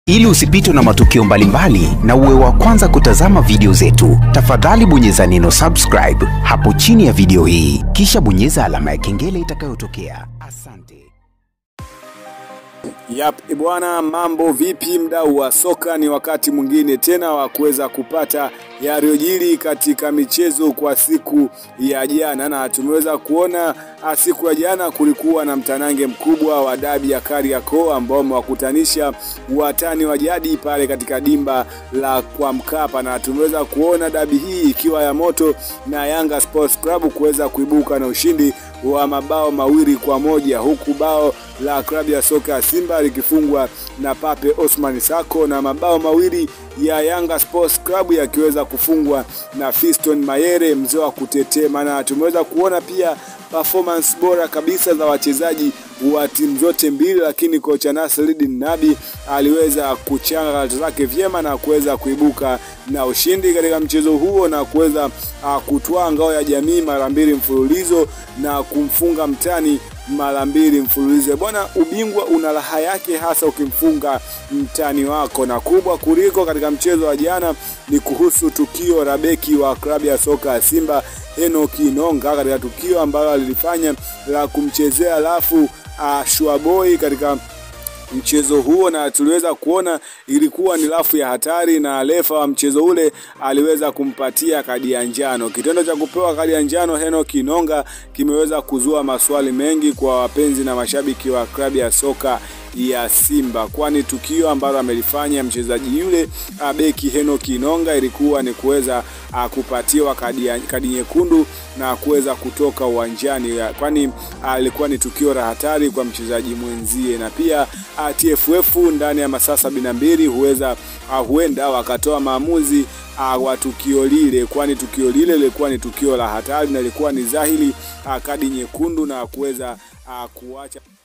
Ili usipitwe na matukio mbalimbali na uwe wa kwanza kutazama video zetu, tafadhali bonyeza neno subscribe hapo chini ya video hii, kisha bonyeza alama ya kengele itakayotokea. Asante. Yap, bwana, mambo vipi mdau wa soka? Ni wakati mwingine tena wa kuweza kupata yaliyojiri katika michezo kwa siku ya jana, na tumeweza kuona ah, siku ya jana kulikuwa na mtanange mkubwa wa dabi ya Kariakoo ambao umewakutanisha watani wa jadi pale katika dimba la kwa Mkapa, na tumeweza kuona dabi hii ikiwa ya moto na Yanga Sports Club kuweza kuibuka na ushindi wa mabao mawili kwa moja huku bao la klabu ya soka ya Simba likifungwa na Pape Osman Sako na mabao mawili ya Yanga Sports Club yakiweza kufungwa na Fiston Mayere mzee wa kutetema, na tumeweza kuona pia performance bora kabisa za wachezaji wa timu zote mbili, lakini kocha Nasreddin Nabi aliweza kuchanga karata zake vyema na kuweza kuibuka na ushindi katika mchezo huo na kuweza uh, kutwaa ngao ya jamii mara mbili mfululizo na kumfunga mtani mara mbili mfululizo. Bwana, ubingwa una raha yake, hasa ukimfunga mtani wako, na kubwa kuliko katika mchezo wa jana ni kuhusu tukio la beki wa klabu ya soka ya Simba Enoki Inonga katika tukio ambalo alilifanya la kumchezea alafu uh, Shuaboi katika mchezo huo na tuliweza kuona ilikuwa ni rafu ya hatari, na refa wa mchezo ule aliweza kumpatia kadi ya njano. Kitendo cha kupewa kadi ya njano Henok Inonga kimeweza kuzua maswali mengi kwa wapenzi na mashabiki wa klabu ya soka ya Simba, kwani tukio ambalo amelifanya mchezaji yule beki Henok Inonga ilikuwa ni kuweza kupatiwa kadi, kadi nyekundu na kuweza kutoka uwanjani, kwani ilikuwa ni tukio la hatari kwa mchezaji mwenzie, na pia TFF ndani ya masaa sabini na mbili huweza huenda wakatoa maamuzi wa tukio lile, kwani tukio lile lilikuwa ni tukio la hatari na ilikuwa ni dhahiri kadi nyekundu na kuweza kuacha